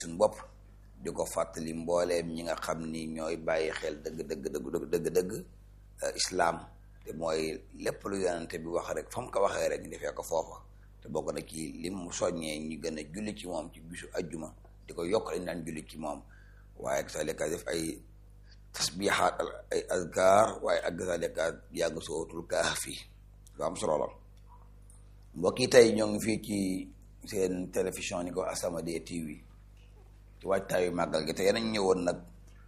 suñ bopp di ko fàttali mbooleem ñi nga xam ni ñooy bàyyi xel dëgg dëgg dëgg dëgg dëgg islaam te mooy lépp lu yonante bi wax rek fa mu ko waxee rek ñu defee ko foofa te bokk na ci lim mu soññee ñu gën a julli ci moom ci bisu ajjuma di ko yokk lañ daan julli ci moom waaye salika def ay tasbihaat ay azkar waaye ak salika yàgg sootul kahfi lu am solo la mbokk yi tey ñoo ngi fii ci seen télévision ni ko As-Samadiyya TV ci waajtaayu màggal gi te yeneen ñëwoon nag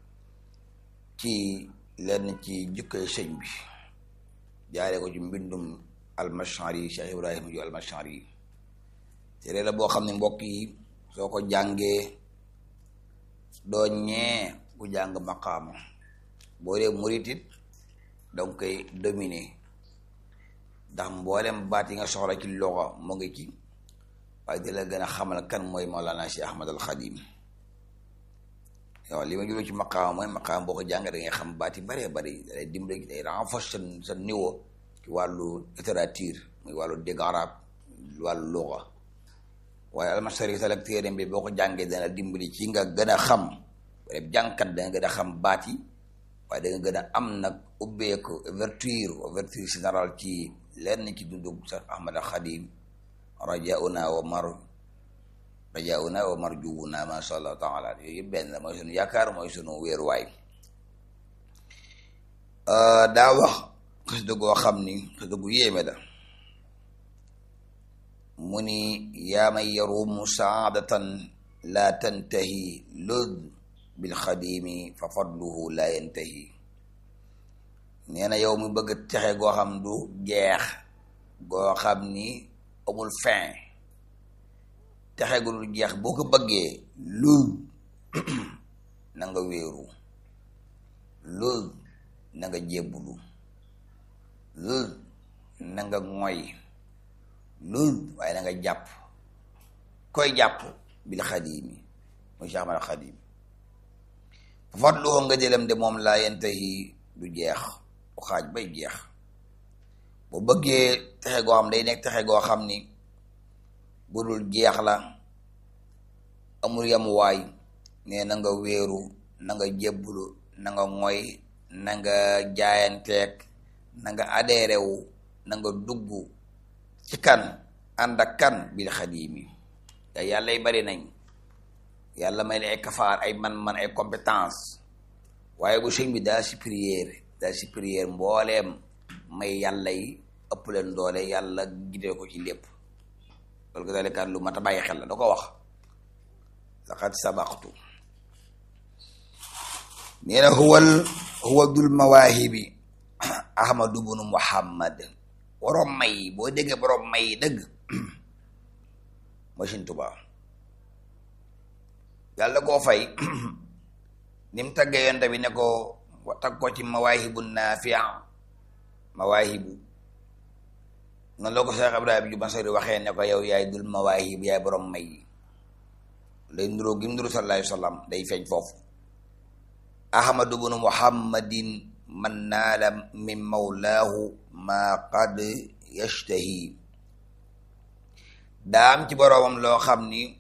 ci lenn ci jukkoy sëñ bi jaaree ko ci mbindum almashari Cheikh Ibrahima ju almashari téere la boo xam ne mbokk yi soo ko jàngee doo ñee ku jàng maqaama boo dee muritit danga koy dominer ndax mboolem baat yi nga soxla ci loxo mu ngi ci waaye di la gën a xamal kan mooy Mawlana Cheikh Ahmad al Xadim waaw li ma jublu ci maqaama mooy maqaama boo ko jàng da ngay xam baat yi bëree bëri day dimbali day renforcer sa niveau ci wàllu littérature muy wàllu dégg arab wàllu luga waaye almasari salak téere bi boo ko jàngee dana dimbali ci nga gën a xam rek jàngkat da nga gën a xam baat yi waaye da nga gën a am nag ubbeeku ouverture ouverture générale ci lenn ci dundu Cheikh Ahmad al Xadim rajauna wa mar rajauna wa marjuuna masha allah taala yooyu yëpp benn mooy sunu yaakaar mooy sunu wéeruwaay daa wax xasida goo xam ni xasida gu yéeme la mu ni yaa man yarumu saadatan laa tantahi lud bil xadimi fa fadluhu laa yantahi nee na yow mi bëgg texe goo xam du jeex goo xam ni amul fin texe gu du jeex boo ko bëggee lul na nga wéeru lul na nga jébbulu lul na nga ngoy lul waaye na nga jàpp koy jàpp bil xadimi muy Cheikh Ahmad Xadim fadluhu nga jëlam de moom laa yantahi du jeex bu xaaj bay jeex bu bëggee texe goo xam day nekk texe goo xam ni bu dul jeex la amul yamuwaay ne na nga wéeru na nga jébbulu na nga ngoy na nga jaayanteeg na nga adhéré wu na nga dugg ci kan ànd ak kan bil xadimi ya yàlla y bari nañ yàlla may la ay kafaar ay man-man ay compétence waaye bu sëñ bi daa supérieur daa supérieur mbooleem may yàlla yi ëpp leen doole yàlla gidee ko ci lépp loolu ko dalekat lu mat a bàyyi xel la da ko wax laqad sabaqtu nee na huwal huwa dul mawaahibi ahmadu bunu muhammad borom may boo déggee borom may dëgg mooy Sëñ Tuubaa yàlla koo fay ni mu taggee yonte bi ne ko tag ko ci mawaahibu naafia mawaahibu noonu la ko Cheikh Ibrahima ju Masari waxee ne ko yow yaay dul mawaahib yaay borom may yi lay nuroo gi mu nuru sallallahu alayhi wa sallam day feeñ foofu ahmadu bunu muhammadin man naala min mawlaahu ma qad yashtahi daa am ci boroomam loo xam ni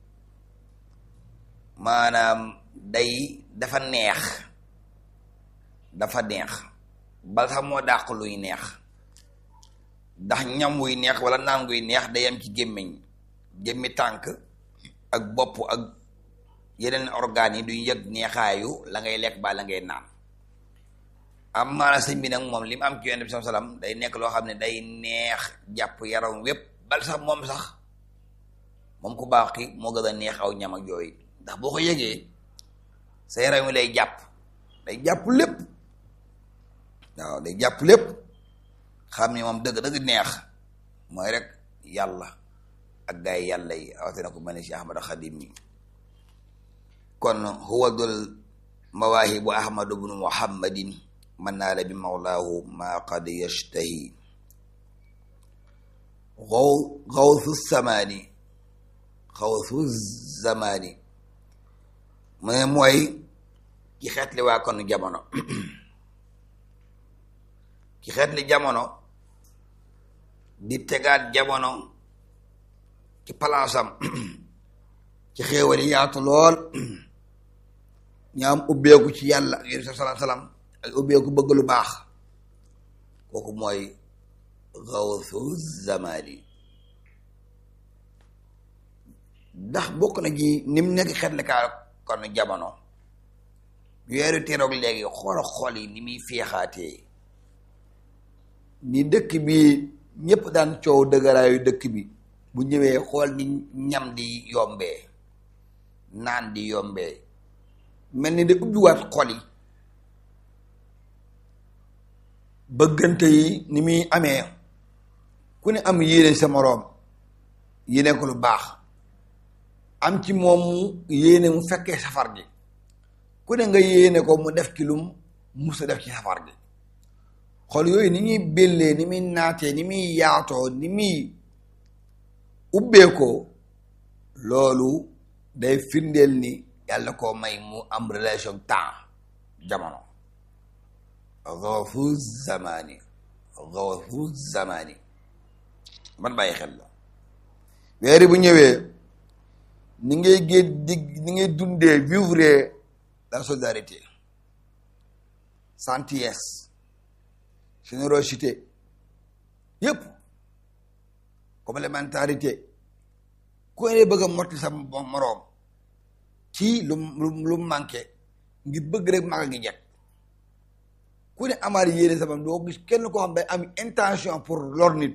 maanaam day dafa neex dafa neex bal sax moo dàq luy neex ndax ñam wuy neex wala naan guy neex day am ci gémmiñ gémmi tànk ak bopp ak yeneen organes yi duñ yëg neexaayu la ngay lekk ba la ngay naan am maana sëñ bi nag moom li mu am ci yonent bi sallam day nekk loo xam ne day neex jàpp yaram wépp bal sax moom sax moom ku baax ki moo gën a neex aw ñam ak yooyu ndax boo ko yëgee sa yaram wi lay jàpp day jàpp lépp waaw day jàpp lépp xam ni moom dëgg dëgg neex mooy rek yàlla ak gaay yàlla yi awatena ko mel ni si Ahmad Xadim yi kon huwa dul mawaahibu ahmadu bnu muhammadin man naala bi mawlaahu ma qad yashtahi xaw xawsu samaani xawsu zamaani mu ne mooy ki xeetli waa kon jamono ki xeetli jamono di tegaat jamono ci palaasam ci xéewal yi yaatu lool ña am ubbeeku ci yàlla ak yéen salaam salaam ak ubbeeku bëgg lu baax kooku mooy gawsu zamani ndax bokk na ji ni mu nekk xet kaa kon jamono weeru teroog léegi xoola xool yi ni muy féexaatee ni dëkk bi ñëpp daan coow dëgëraayu dëkk bi bu ñëwee xool ni ñam di yombee naan di yombee mel ni da ubbiwaat xol yi bëggante yi ni muy amee ku ne am yéene sa moroom yéene ko lu baax am ci moom mu yéene mu fekkee safar gi ku ne nga yéene ko mu def ci lum musa def ci safar gi xol yooyu ni ñuy bellee ni muy naatee ni muy yaatoo ni muy ubbeekoo loolu day firndeel ni yàlla koo may mu am relation temps jamono gawfu zamani gawfu zamani man bàyyi xel la weeri bu ñëwee ni ngay gén di ni ngay dundee vivre la solidarité gentillesse générosité yépp complémentarité ku ne bëgg a motti sa moroom ci lu lu lu manqué ngir bëgg rek maga ngi jekk ku ne amaat yéene sama doo gis kenn koo xam day am intention pour lor nit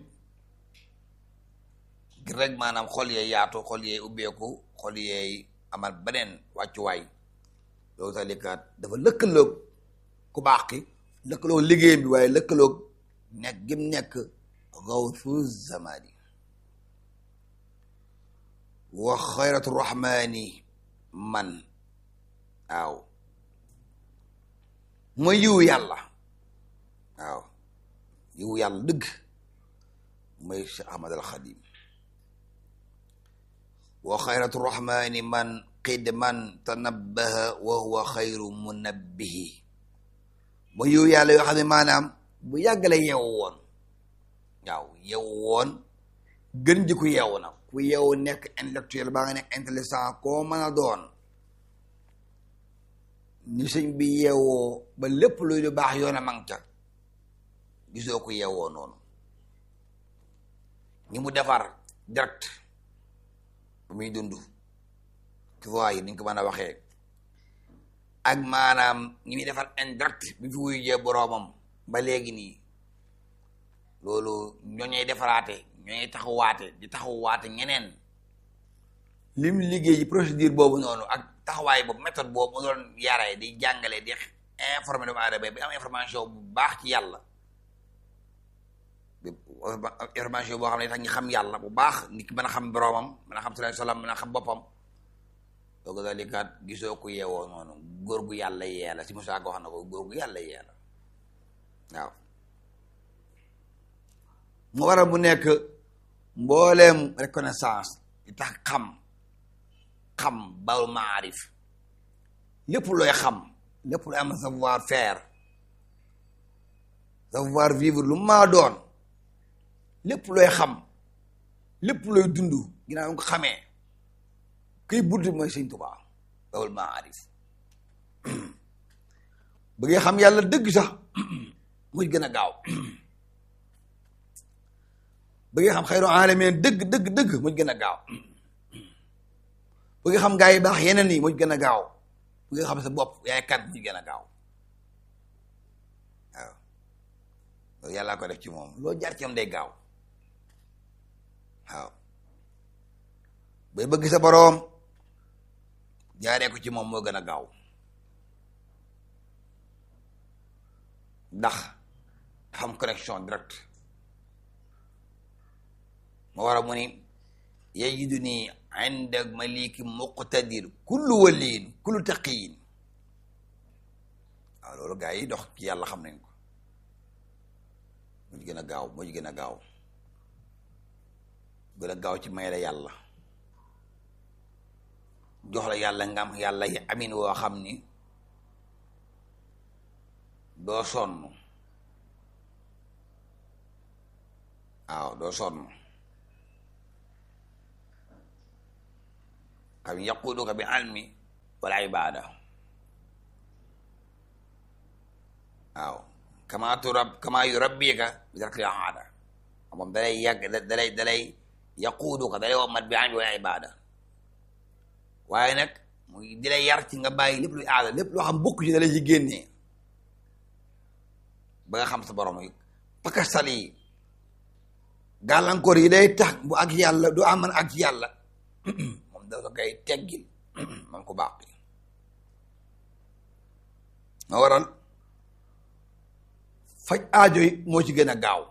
ngir rek maanaam xol yee yaatu xol yee ubbeeku xol yee amal beneen wàccuwaay loolu tax likaat dafa lëkkaloog ku baax ki lëkkaloog liggéey bi waaye lëkkaloog nekk gim nekk gawsu zamani wa xayratu rahmani man waaw mooy yiwu yàlla waaw yiwu yàlla dëgg mooy Cheikh Ahmad al Xadim wa xayratu rahmani man qidman tanabbaha wa huwa xayru munabbihi mooy yiwu yàlla yoo xam ne maanaam bu yàggale yeewu woon waaw yeewu woon gën ji ku yeewu na ku yeewu nekk intellectuel baa nga nekk intelligent koo mën a doon ni sëñ bi yeewoo ba lépp luy lu baax yoon a mang ca gisoo ko yeewoo noonu ñi mu defar direct bu muy dund ci voie yi ni ñu ko mën a waxee ak maanaam ñi muy defar indirect bi fi wuy jee boroomam ba léegi nii loolu ñooñey defaraate ñooñey taxawaate di taxawaate ñeneen lim liggéey ci procédure boobu noonu ak taxawaay boobu méthode boobu mu doon yaree di jàngale di informer doomu aadama bi am information bu baax ci yàlla information boo xam ne tax ñu xam yàlla bu baax nit ki mën a xam boroomam mën a xam sallallahu alayhi wasallam mën a xam boppam dooga dalikaat gisoo ko yeewoo noonu góor gu yàlla yee la si Musaa ko wax na ko góor gu yàlla yee la waaw mu waral bu nekk mbooleem reconnaissance di tax xam xam bawul maarif lépp looy xam lépp looy am savoir faire savoir vivre lu maa doon lépp looy xam lépp looy dund ginnaaw nga ko xamee kuy bunt mooy sëñ Tuubaa bawul maarif bëggee xam yàlla dëgg sax muy gën a gaaw bëggee xam xayru alameen dëgg dëgg dëgg muy gën a gaaw bëgg xam gaa yi baax yeneen yi muy gën a gaaw bëgg xam sa bopp yaay kan muy gën a gaaw waaw loolu yàllaa ko def ci moom loo jaar ci moom day gaaw waaw bay bëgg sa boroom jaaree ko ci moom moo gën a gaaw ndax xam connexion direct ma war a mu ni yajidu nii inda maliki muqtadir kullu waliin kullu taqiyin waaw loolu gaa yi dox ci yàlla xam nañ ko moo ci gën a gaaw moo ci gën a gaaw gën a gaaw ci may la yàlla jox la yàlla nga am yàlla yi amin woo xam ni doo sonn waaw doo sonn xam yaquuduka bi almi wal ibada waaw kama turab kama yurabbika bi tarkil aada moom dalay yàgg dalay dalay yaquuduka dalay wommat bi almi wal ibada waaye nag muy di lay yar ci nga bàyyi lépp luy aada lépp loo xam bokk ci dalay ci génnee ba nga xam sa borom yi pakastal yi gàllankoor yi day tax bu ak yàlla du aman ak yàlla moom dafa koy teggil man ko baax ma waral faj aajo yi moo ci gën a gaaw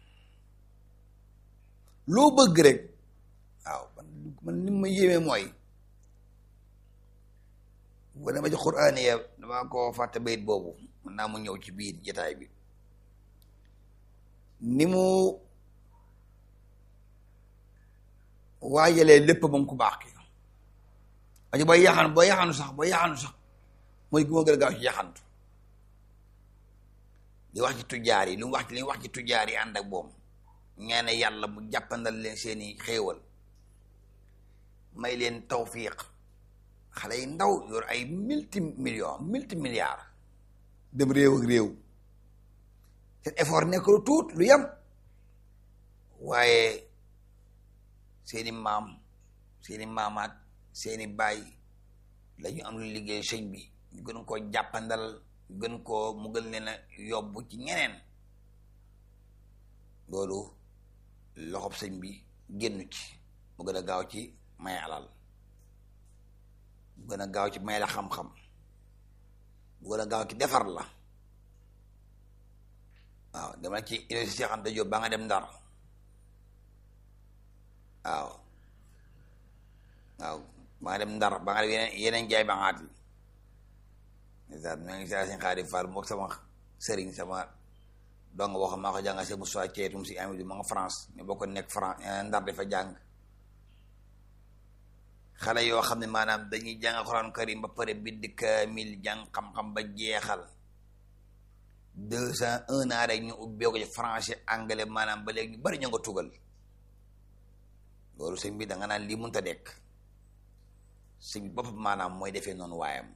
loo bëgg rek waaw man ni ma yéeme mooy bu dama ci quraan ya dama ko fàtte bayit boobu mën naa mu ñëw ci biir jataay bi ni mu waajalee lépp moom ku baax ki ajo booy yaxan booy yaxanu sax booy yaxanu sax mooy gu ma gën a gaaw ci yaxantu li wax ci tujjaar yi lu mu wax ci li mu wax ci tujjaar yi ànd ak boom ñaane yàlla bu jàppandal leen seeni xéewal may leen tawfiq xale yi ndaw yor ay multi millions multi milliards dem réew ak réew seen effort nekk lu tuut lu yem waaye seeni maam seeni maamaat seeni baay la ñu am lu liggéey sëñ bi ñu gën koo jàppandal gën koo mu gën leen a yóbbu ci ñeneen loolu loxob sëñ bi génn ci mu gën a gaaw ci may alal mu gën a gaaw ci may la xam-xam mu gën a gaaw ci defar la waaw dama ci université Cheikh Anta Diop ba nga dem Ndar waaw waaw ba nga dem Ndar ba nga dem yeneen yeneen jaay ba ngaat yi ndeysaan ma ngi saa seen xaari Fall mook sama sëriñ sama dong boo xam maa ko jànga se Moussa Ceetum si Amidou ma nga France ñu bokk nekk France Ndar dafa jàng xale yoo xam ne maanaam dañuy jàng Alxuraan karim ba pare bind kaamil jàng xam-xam ba jeexal deux cent un an rek ñu ubbee ko ci français anglais maanaam ba léegi ñu bari ñu nga tugal loolu sëñ bi da nga naan lii mënta dekk sëñ bi boppam maanaam mooy defee noonu waayam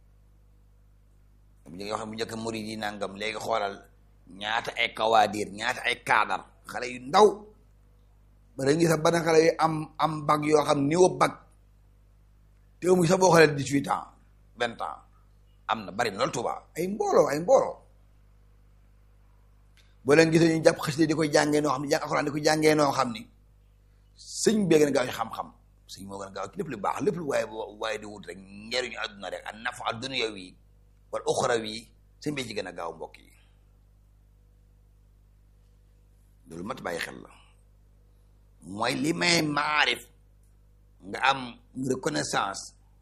bu ñu wax bu njëkk murid yi nangam léegi xoolal ñaata ay kawaadir ñaata ay kaadar xale yu ndaw ba da ngi sax bana xale yu am am bag yoo xam niveau bag te muy sax boo xoolee dix-huit ans vingt ans am na bari na loolu Tuuba ay mbooloo ay mbooloo boo leen gisee ñu jàpp xasida di ko jàngee noo xam ne jàng alxuraan di ko jàngee noo xam ni sëñ bee gën a gaaw ci xam-xam sëñ moo gën a gaaw ci lépp lu baax lépp lu waaye waaye di wut rek njariñu àdduna rek an nafa dunya wi wal uxra wi sëñ bee ci gën a gaaw mbokk yi loolu mat bàyyi xel la mooy li may maarif nga am reconnaissance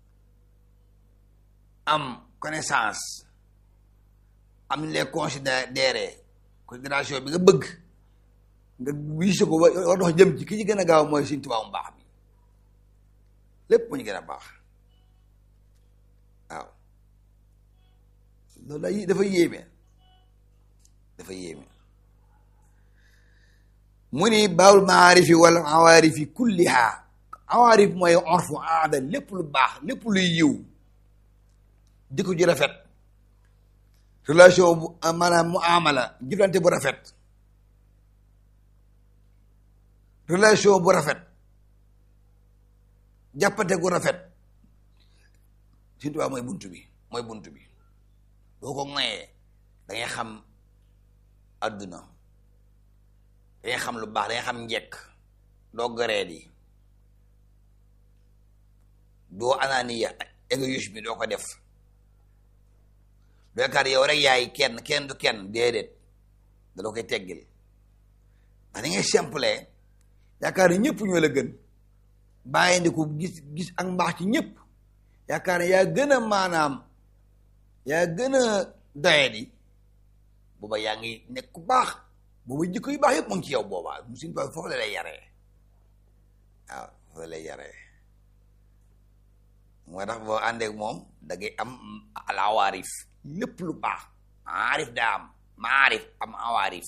am connaissance am les considéré considération bi nga bëgg nga wiise ko war dox jëm ci ki ci gën a gaaw mooy Sëñ Tuubaa mu baax mi lépp mu ñu gën a baax waaw loolu day dafa yéeme dafa yéeme mu ni baawul maarifi wala awaarifi kulliha awaarif mooy orfu aada lépp lu baax lépp luy yiw jikko ji rafet relation bu maanaam mu amala jëflante bu rafet relation bu rafet jàppante gu rafet Sëñ Tuubaa mooy buntu bi mooy buntu bi boo ko ŋayee da ngay xam adduna da ngay xam lu baax da ngay xam njekk doo gëreet yi doo ananiya égoïsme doo ko def yaakaar yow rek yaay kenn kenn du kenn déedéet da doo koy teggil ndax da ngay simple yaakaar ne ñëpp ñoo la gën bàyyi ndi ko gis gis ak mbaax ci ñëpp yaakaar ne yaa gën a maanaam yaa gën a doyadi booba yaa ngi nekk ku baax booba jikko yu baax yëpp mu ngi ci yow boobaa mu suñu tool foofu la lay yaree waaw foofu la lay yaree moo tax boo àndeek moom da ngay am alawaarif lépp lu baax maarif daa am maarif am awaarif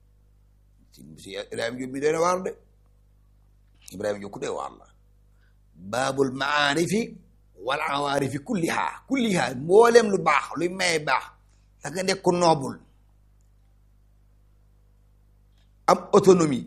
si si Ibrahima Diop bi doy na waar de Ibrahima Diop ku doy waar la baabul maarifi wal awaarifi kulliha kulliha mbooleem lu baax luy maye baax da nga nekk ku noobul am autonomie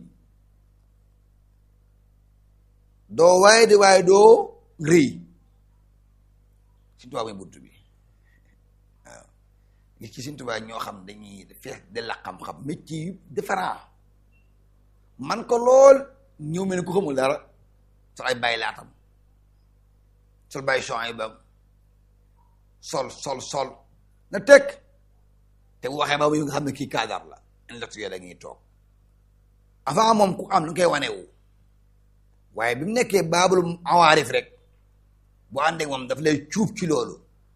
doo waaye di waaye doo rëy Sëñ Tuubaa mooy bunt bi waaw gis ci Sëñ Tuubaa ñoo xam dañuy fees de la xam-xam métier yu différent man ko lool ñëw mel ne ku xamul dara sol ay bàyyi laatam sol bàyyi son ay bam sol sol sol na teg te bu waxee ba bu nga xam ne kii kaadar la intellectuel la ñuy toog avant moom ku am lu koy wanewu waaye bi mu nekkee baabul awaarif rek bu àndee moom daf lay cuub ci loolu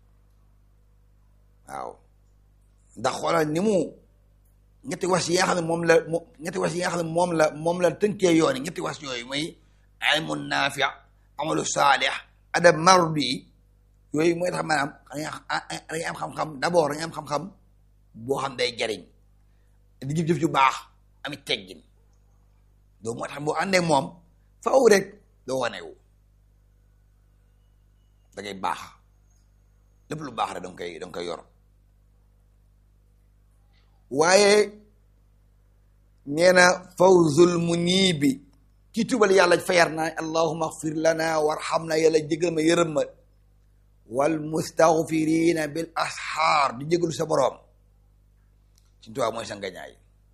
waaw ndax xoolal ni mu ñetti was yi nga xam ne moom la mo ñetti was yi nga xam ne moom la moom la tënkee yoon yi ñetti was yooyu mooy ilmun naafi amalu saalih adab mardi yooyu mooy tax maanaam dañuy am xam-xam d'abord dañuy am xam-xam boo xam day jariñ di jëf-jëf ju baax amit teggin loolu moo tax boo àndee moom faaw rek doo wanewu da ngay baax lépp lu baax rek danga koy danga koy yor waaye nee na fawzul muniibi ki tubal yàlla fayar naa allahuma axfir lana warhamna yàlla jégal ma yërëm ma wal mustaghfirina bil asxaar di jégalu sa boroom ci tubaab mooy sa ngañaay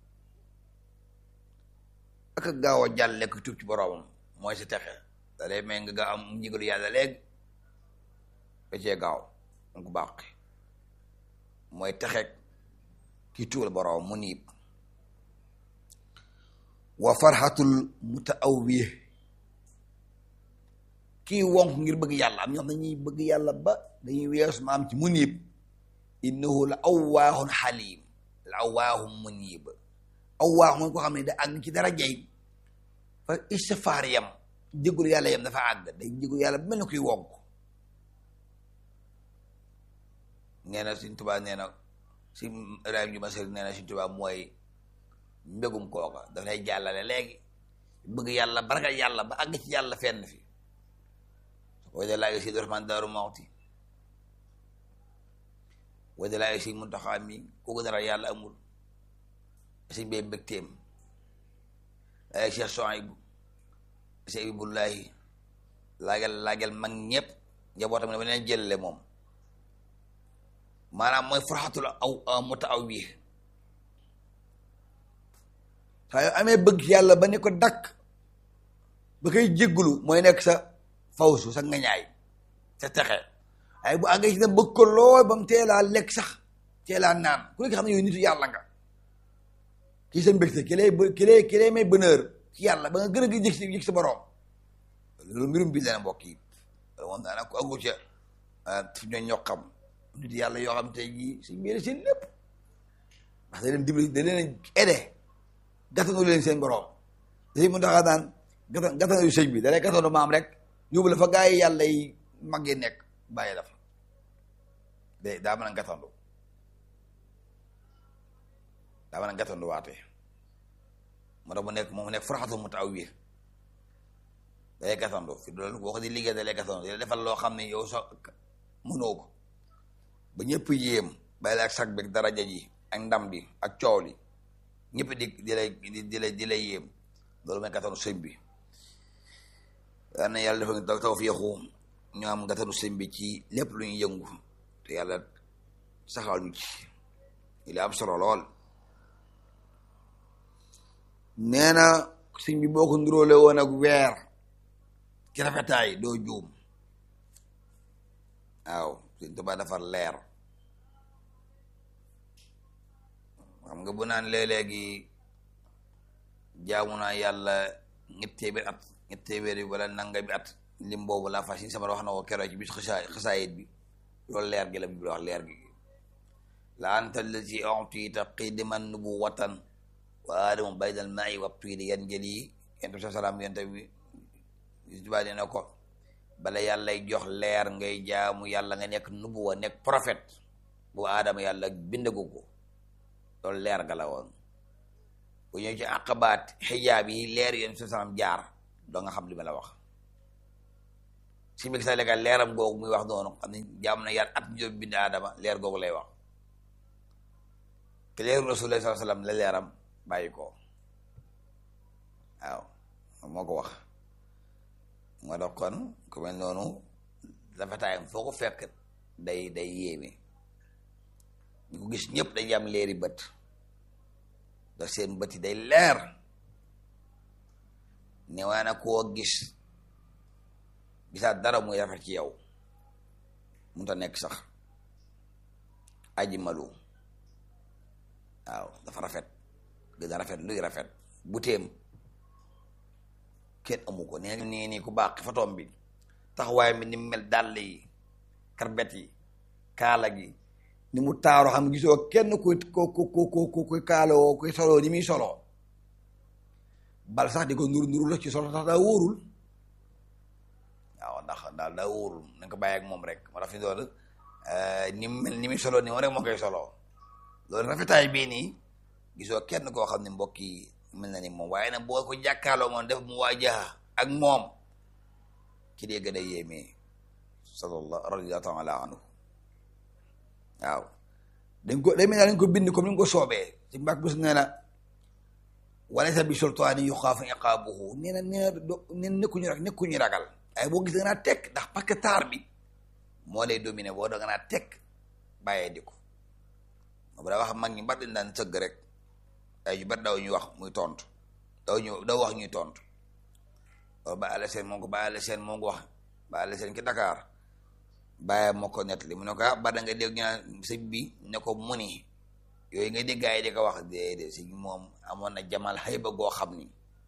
ak gaaw a jàlle ko tub ci boroomam mooy sa texe da lay may nga nga am jégalu yàlla léegi da cee gaaw danga ko baaxi mooy texeeg ki tuubal boroom mu niib wa farxatul mutaawwih kii wonk ngir bëgg yàlla am ñoo xam dañuy bëgg yàlla ba dañuy weesu ma am ci muniib innahu la awwaahun xalim la awwaahun muniib awwaah mooy ko xam ne da àgg ci dara jay fa istifaar yam jégul yàlla yam dafa àgg day jégul yàlla ba mel ni kuy wonk nee na Sëñ Tuubaa nee na si Ibrahima ju Masari nee na Sëñ Tuubaa mooy mbégum kooka daf lay jàllale léegi bëgg yàlla baragal yàlla ba àgg ci yàlla fenn fi wada laa si Rahmaan Daaru Muxti wada laa si Muntaxaa mi kooku dara yàlla amul si bee mbégteem ay Cheikh Souhaïbou si Abibullahi laagel laagel mag ñëpp njabootam ne ba leen jëlale moom maanaam mooy farxatul aw mutaawwih saa yoo amee bëgg yàlla ba ne ko dakk ba koy jéggulu mooy nekk sa fawsu sa ngañaay sa texe ay bu àggee ci na bëgg ko lool ba mu teelaa lekk sax teelaa naan ku nekk xam ne yooyu nitu yàlla nga kii sa mbégte ki lay ki lay ki lay may bonheur ci yàlla ba nga gën a gi jëg si jëg sa borom loolu mbirum bi dana mbokk yi loolu moom daanaka ko aggu ca fi ñoo ñoo xam nit yàlla yoo xam tey jii si mbir seen lépp ndax da leen dimbali da leen aidé gàttanu leen seen borom dañuy mun taxaa daan gàttan gàttanu sëñ bi da lay gàttanu maam rek yóbbu la fa gaa yi yàlla yi màggee nekk bàyyi la fa de daa mën a gàttandu daa mën a gàttandu waate moo tax mu nekk moom nekk faraxatu mu taw wi da lay gàttandu fi loolu boo ko di liggéey da lay gàttandu da lay defal loo xam ne yow sax mënoo ko ba ñëpp yéem bàyyi la ak sag bi daraja ji ak ndam bi ak coow li ñëpp di di lay di lay di lay yéem loolu mooy gàttanu sëñ bi yal na yàlla dafa taw taw fiixu ñu am gàttanu sëñ bi ci lépp lu ñu yëngu te yàlla saxal ñu ci li am solo lool nee na sëñ bi boo ko nduróole woon ak weer ci rafetaay doo juum waaw sëñ Tuubaa dafa leer xam nga bu naan léeg-léegi jaamu naa yàlla ñetti téeméer at ñetti téeméer yi wala nangami at lim boobu laa fas yi sama wax na ko keroog ci bis xasaay xasaayit bi loolu leer gi la bi wax leer gi la anta allati utita qidiman nubuwatan wa aadamu baydal ma'i wa tuidi yan jëli yent bi sa salaam yent bi Tuubaa nee na ko bala yàllay jox leer ngay jaamu yàlla nga nekk nubuwa nekk prophète bu aadama yàlla bindagu ko loolu leer ga la woon bu ñëw ci àqabaat xijaab yi leer yéen sa salaam jaar doo nga xam li ma la wax si mbir sa lekkal leeram googu muy wax noonu xam ne jaam na yar at ñu bind aadama leer googu lay wax te leeru rasulullah sallallahu alayhi wasallam la leeram bàyyi ko waaw moo ko wax moo tax kon ku mel noonu rafetaayam foo ko fekk day day yéeme ñu ko gis ñëpp dañuy am leeri bët da seen bët yi day leer ne waa na koo gis gisaat dara muy rafet ci yow mun ta nekk sax aji malu waaw dafa rafet gën a rafet luy rafet bu téem kenn amu ko nee nii nii ku baax fotoom bi taxawaay bi ni mu mel dàll yi karbet yi kaala gi ni mu taaro xam gisoo kenn kuy ku ku ku ku kuy kaaloo kuy soloo ni muy soloo bal sax di ko nuru nuru la ci solo tax daa wóorul waaw ndax daal daa wóorul nañ ko bàyyi ak moom rek moo tax fi doon ni mu mel ni muy soloo ni moom rek moo koy soloo loolu rafetaay bii nii gisoo kenn koo xam ne mbokk yi mel na ni moom waaye nag boo ko jàkkaaloo moom def mu waajaha ak moom ci dee gën a yéemee sallallahu radiyallahu taala anhu waaw dañ ko day mel ne dañ ko bind comme ni nga ko soobee ci mbàkk bés nee na walaysa bi sultaani yuxaafu iqaabuhu nee na nee na nee na nekkuñu rek nekkuñu ragal waaye boo gis da nga naa tekk ndax parce que taar bi moo lay dominé boo da nga naa tekk bàyyee di ko moom daa wax mag ñi mbar dañ daan sëgg rek ay yu bari daw ñuy wax muy tontu daw ñu daw wax ñuy tontu loolu ba àll seen moo ko ba àll seen moo ko wax ba àll seen ki Dakar bàyyi moo ko nettali mu ne ko ah ba da nga dégg ñu naan sëñ bi ne ko muni yooyu nga dégg gars yi di ko wax déedéet sëñ moom amoon na jamal xayba goo xam ni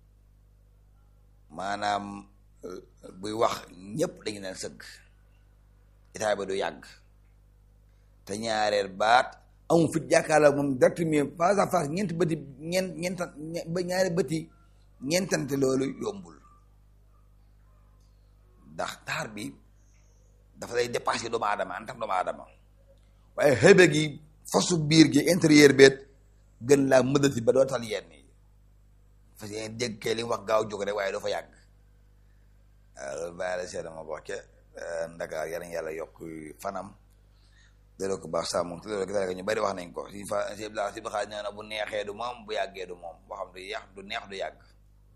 maanaam buy wax ñëpp dañu naan sëgg état ba du yàgg te ñaareel baat amul fit jàkkaarloo moom direct mais face à face ñeenti bëti ñeent ñeentan ba ñaari bëti ñeentante loolu yombul ndax taar bi dafa lay dépassé doomu aadama en tant que doomu aadama waaye xëbe gi fasu biir gi intérieur beet gën laa mëdati ba doo tal yenn yi parce que dégg kee li mu wax gaaw jóg rek waaye doo fa yàgg waaw loolu bàyyi la seeda ma wax ke ndakaar yàlla yàlla yokk fanam delloo ko baax sàmm te loolu gis ñu bari wax nañ ko si fa si la si xaaj nee na bu neexee du moom bu yàggee du moom boo xam du yàq du neex du yàgg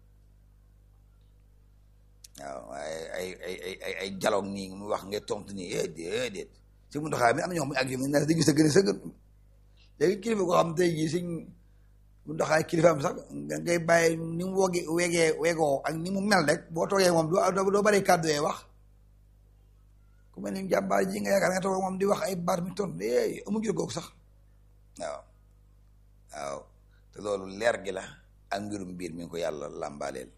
waaw waaye ay ay ay ay ay dialogue nii mu wax ngay tontu nii eh déedéet si mu ndoxaa mi am na ñoo xam ne ak yow ne dañu sëgg sëgg léegi kilifa koo xam tey jii suñ mu ndoxaay kilifaam sax ngay bàyyi ni mu woge wegee wegoo ak ni mu mel rek boo toogee moom doo doo bari kàddu yee wax ku mel ni jàmbaar ji nga yaakaar nga toog moom di wax ay baat mi tontu eh amu jël googu sax waaw waaw te loolu leer gi la ak mbirum biir mi ngi ko yàlla làmbaaleel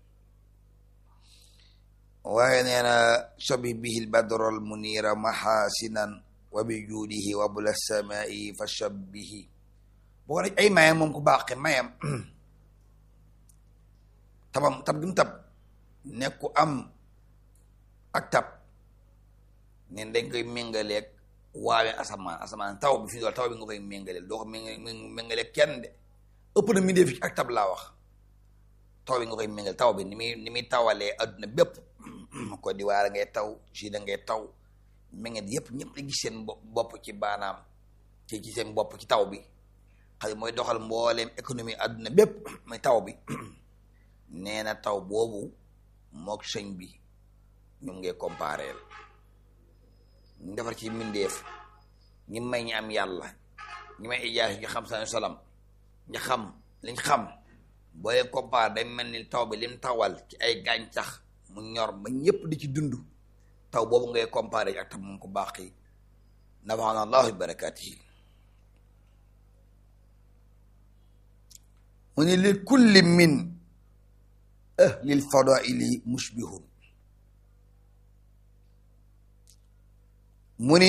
waaye nee na sobi bihil badrol munira mahasinan wa bi juudihi wa bula samai fa shabbihi boo ko ay mayam moom ku baax mayam tabam tab gi mu tab nekk ku am ak tab neen dañ koy méngaleeg waawe asamaan asamaan taw bi fi dool taw bi nga koy méngaleel doo ko méngaleeg kenn de ëpp na mindee fi ak tab laa wax taw bi nga koy méngal taw bi ni muy ni muy tawalee adduna bépp Côte d'Ivoire ngay taw Chine ngay taw ménget yëpp ñëpp di gis seen bopp ci baanaam ci ci seen bopp ci taw bi xam mooy doxal mbooleem économie adduna bépp mooy taw bi nee na taw boobu mook sëñ bi ñu ngay compareel ñu defar ci mbindeef ñi may ñi am yàlla ñi may ijaas ñu xam seen salam ñi xam liñ xam boo leen comparé day mel ni taw bi lim tawal ci ay gàncax mu ñor ba ñëpp di ci dund taw boobu ngay comparé ak tam moom ko baax yi nafaana allahu bi barakaatihi mu ni li kulli min ahlil fadaili mushbihun mu ni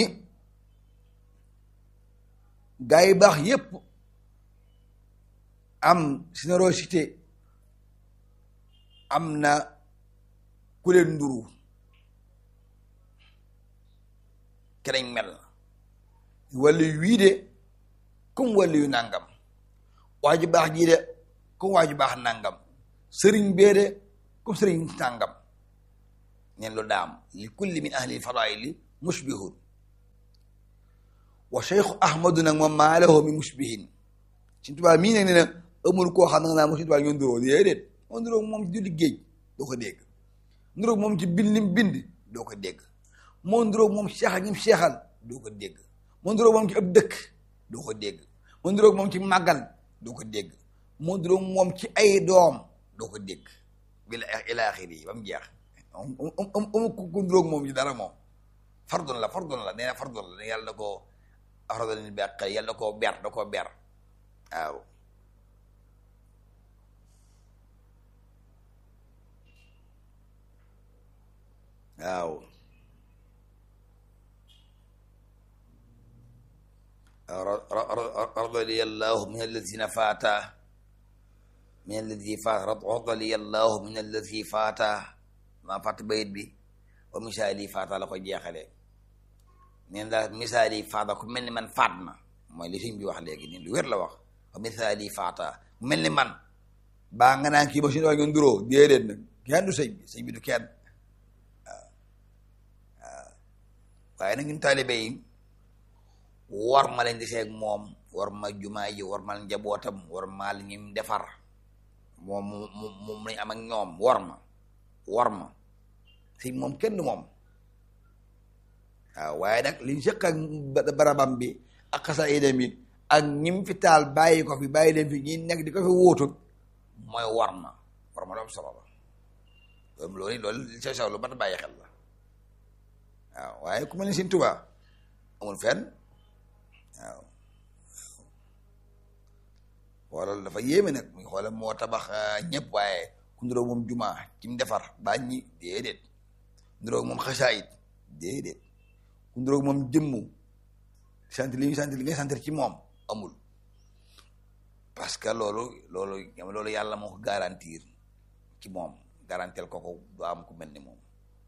gaa yi baax yépp am générosité am na ku leen nduru kenañ mel wàllu wii de comme wàllu yu nàngam waa ju baax jii de comme waa ju baax nàngam sëriñ bee de comme sëriñ nàngam neen lu daam li kulli min ahli fadaili mushbihun wa cheikhu ahmadu nag moom maa lahu mi mushbihin Sëñ Tuubaa mii nag nee na amul koo xam ne naa mo Sëñ Tuubaa ñoo nduróo déedéet moo nduróo moom ci julli géej doo ko dégg nduróo moom ci bind lim bind doo ko dégg moo nduróo moom seexal ñim seexal doo ko dégg moo nduróo moom ci ab dëkk doo ko dégg moo nduróo moom ci màggal doo ko dégg moo nduróo moom ci ay doom doo ko dégg bila ila axiri yi ba mu jeex amu ku nduróo moom ci dara moom fardun la fardun la nee na fardun la yàlla da koo axrada lil baqi yàlla da koo ber da koo ber waaw waaw radiyallahu min alladina faata min alladi faata radiyallahu min alladi faata maa fàtt bayit bi wa misaali faata la ko jeexale neen daal misaali faata ku mel ni man faat na mooy li sëñ bi wax léegi nii lu wér la wax wa misaali faata ku mel ni man baa nga naan kii ba suñu wax ñun duróo déedéet nag kenn du sëñ bi sëñ bi du kenn waaw waaw waaye nag ñun taalibe yi war ma leen di seeg moom war ma jumaa ji war ma njabootam war ma li ñim defar moom mu moom lañ am ak ñoom war ma war ma sëñ moom kenn du moom waaw waaye nag liñ sëq ak barabam bi ak xasa idem yi ak ñim fi taal bàyyi ko fi bàyyi leen fi ñi nekk di ko fi wóotu mooy war ma war ma doom solo la loolu loolu loolu li sew sew lu mat a bàyyi xel la waaw waaye ku mel ni Sëñ Tuubaa amul fenn waaw wala dafa yéeme nag muy xoole moo tabax ñëpp waaye ku nduróog moom jumaa ci mu defar baa ñi déedéet nduróog moom xasaayit déedéet ku nduróog moom jëmmu sant li ñu sant li ngay sant ci moom amul parce que loolu loolu loolu yàlla moo ko garantir ci moom garantel ko ko du am ku mel ni moom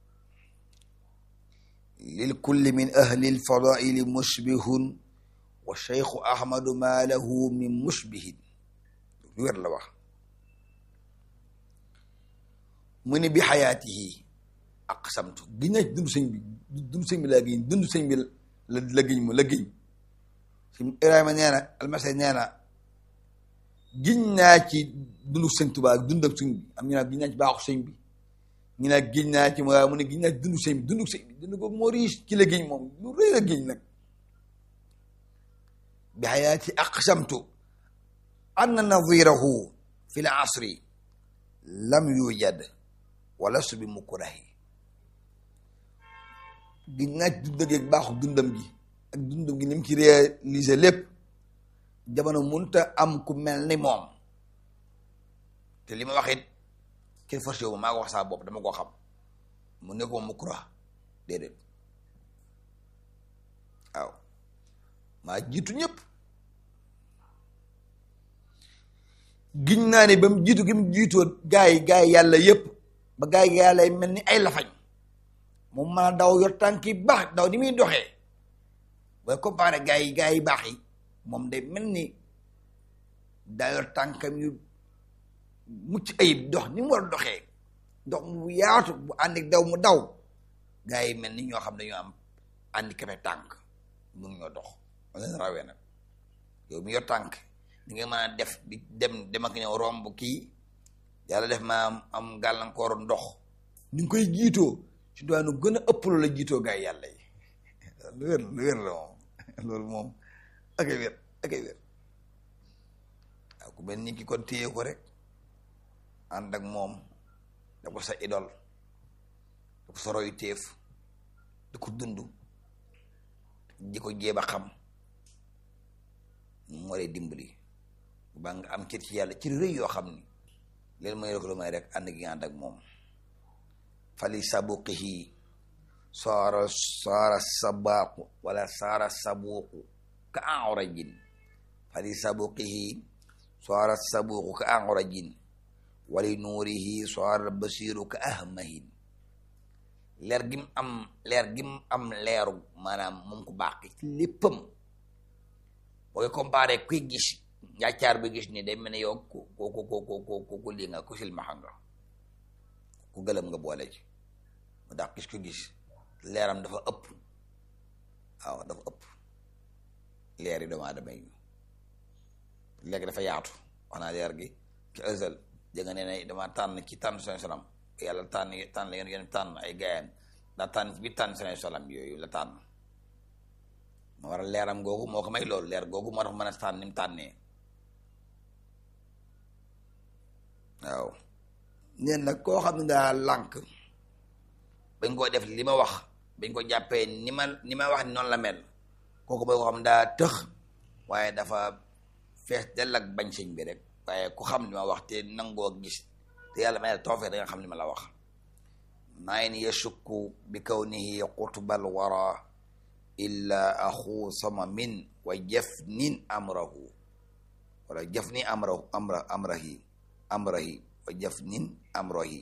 lil kulli min ahli lfadaili mushbihun wa cheikhu ahmadu ma lahu min mushbihin lu wér la wax mu ni bi xayaatihi aqsamtu giñ na dund sëñ bi dund sëñ bi laa giñ dund sëñ bi la la giñ mu la giñ si Ibrahima nee na almase nee na giñ naa ci dundu sëñ Tuubaa dund ak sëñ bi am ñu naa giñ naa ci baaxu sëñ bi ñu naa giñ naa ci waaye mu ne giñ naa ci dundu sëñ bi dundu sëñ bi dund ko moo riis ci la giñ moom lu rëy la giñ nag bi xayaati aqsamtu anna nadirahu fi l asri lam yujad wala su bi mukrahi giñ naa ci dund ak baaxu dundam gi ak dundam gi ni mu ci réalisé lépp jamono munta am ku mel ni moom te li ma wax it kenn forcé wu ma maa ko wax saa bopp dama koo xam mu ne ko mukra déedéet waaw maa jiitu ñëpp giñ naa ne ba mu jiitu gi mu jiitoo gaa yi gaa yi yàlla yëpp ba gaa yi yàlla mel ni ay lafañ moom mën a daw yor tànk yi baax daw ni muy doxee booy comparé gaa yi gaa yi baax yi moom day mel ni daa yor tànkam yu mucc ayib dox ni mu war a doxee dox mu yaatu bu ànd ak daw mu daw gaa yi mel ni ñoo xam ne ñoo am handicapé tànk mun ñoo dox ma leen rawee nag yow mi yor tànk di nga mën a def di dem dem ak ñëw romb kii yàlla def ma am am gàllankooru ndox ni nga koy jiitoo ci doonu gën a ëpp lu la jiitoo gaa yi yàlla yi lu wér lu wér la moom loolu moom ak ay wér ak ay wér waaw ku mel ni ki kon téye ko rek ànd ak moom da ko sa idol da ko sa royu téef da ko dund di ko jéem a xam mu waree dimbali ba nga am cër ci yàlla ci rëy yoo xam ni leen may rek lu may rek ànd gi ànd ak moom fali sabuqihi saara saara sabaaqu wala saara sabuuqu ka anrajin fali sabuqihi saara sabuuqu ka anrajin wali nuurihi saara basiru ka ahmahin leer gi mu am leer gi mu am leeru maanaam moom ku baax ci léppam booy comparé kuy gis njàccaar bi gis ni day mel ne yow ku ku ku ku ku ku lii nga ku silmaxa nga ku gëlëm nga boole ci ndax gis ko gis leeram dafa ëpp waaw dafa ëpp leer yi doomu aadama yi léegi dafa yaatu wax naa leer gi ci ësal jënga nee ne dama tànn ci tànn seen salam yàlla tànn tànn la yéen tànn ay gaayam daa tànn ci biir tànn seen salam yooyu la tànn moo war a leeram googu moo ko may loolu leer googu moo tax mën a tànn ni mu tànnee waaw neen nag koo xam ne daa lànk bañ koo def li ma wax bañ ko jàppee ni ma ni ma wax ni noonu la mel kooku mooy koo xam ne daa tëx waaye dafa fees dell ak bañ sëñ bi rek waaye ku xam li ma wax te nangoo gis te yàlla may la toofee da nga xam li ma la wax maa in yashukku bi kawnihi qutbal wara illa axu sama min wa jafnin amrahu wala jafni amrahu amra amrahi amrahi wa jafnin amrahi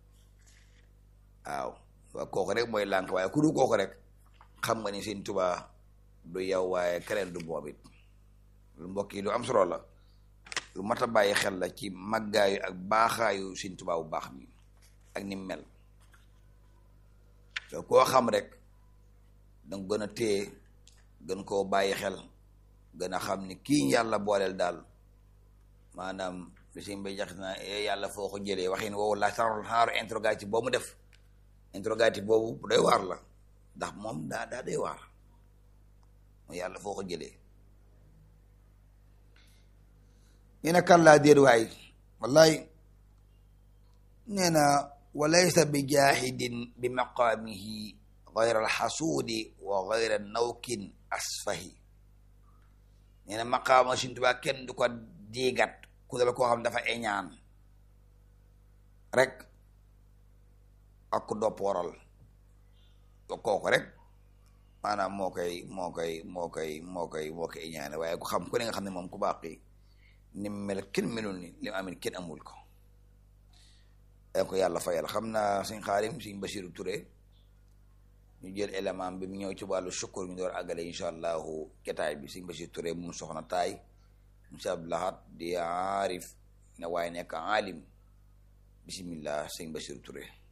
waaw waaw kooku rek mooy lànk waaye ku du kooku rek xam nga ni Sëñ Tuubaa du yow waaye keneen du moom it lu mbokk yi lu am solo la lu mat a bàyyi xel la ci màggaayu ak baaxaayu Sëñ Tuubaa bu baax mi ak ni mel te koo xam rek danga gën a téye gën koo bàyyi xel gën a xam ni kii yàlla booleel daal maanaam li si mbay jax na yàlla foo ko jëlee waxin woowu la xaaru interrogatif boobu mu def interrogatif boobu bu doy waar la ndax moom daa daa doy waar mooy yàlla foo ko jëlee nee na kallaa déet waay wallaay nee na walaysa bi jaahidin bi maqaamihi gayra alxasuudi wa gayra nawkin asfahi nee na maqaama Sëñ Tuubaa kenn du ko diigat ku dal koo xam dafa eñaan rek ak ku doppooral kooku rek maanaam moo koy moo koy moo koy moo koy moo koy eñaane waaye ku xam ku ne nga xam ne moom ku baax yi ni mu mel kenn melul ni li mu amin kenn amul ko da ko yàlla fayal xam naa suñ xaarim suñ Basiru Ture ñu jël élément bi mu ñëw ci wàllu sukkur ñu door àggale incha allahu jataay bi suñ Basiru Ture mu soxna taay monsieur Abdoulahat di aarif ne waaye nekk aalim bismillah sëñ Basiru Ture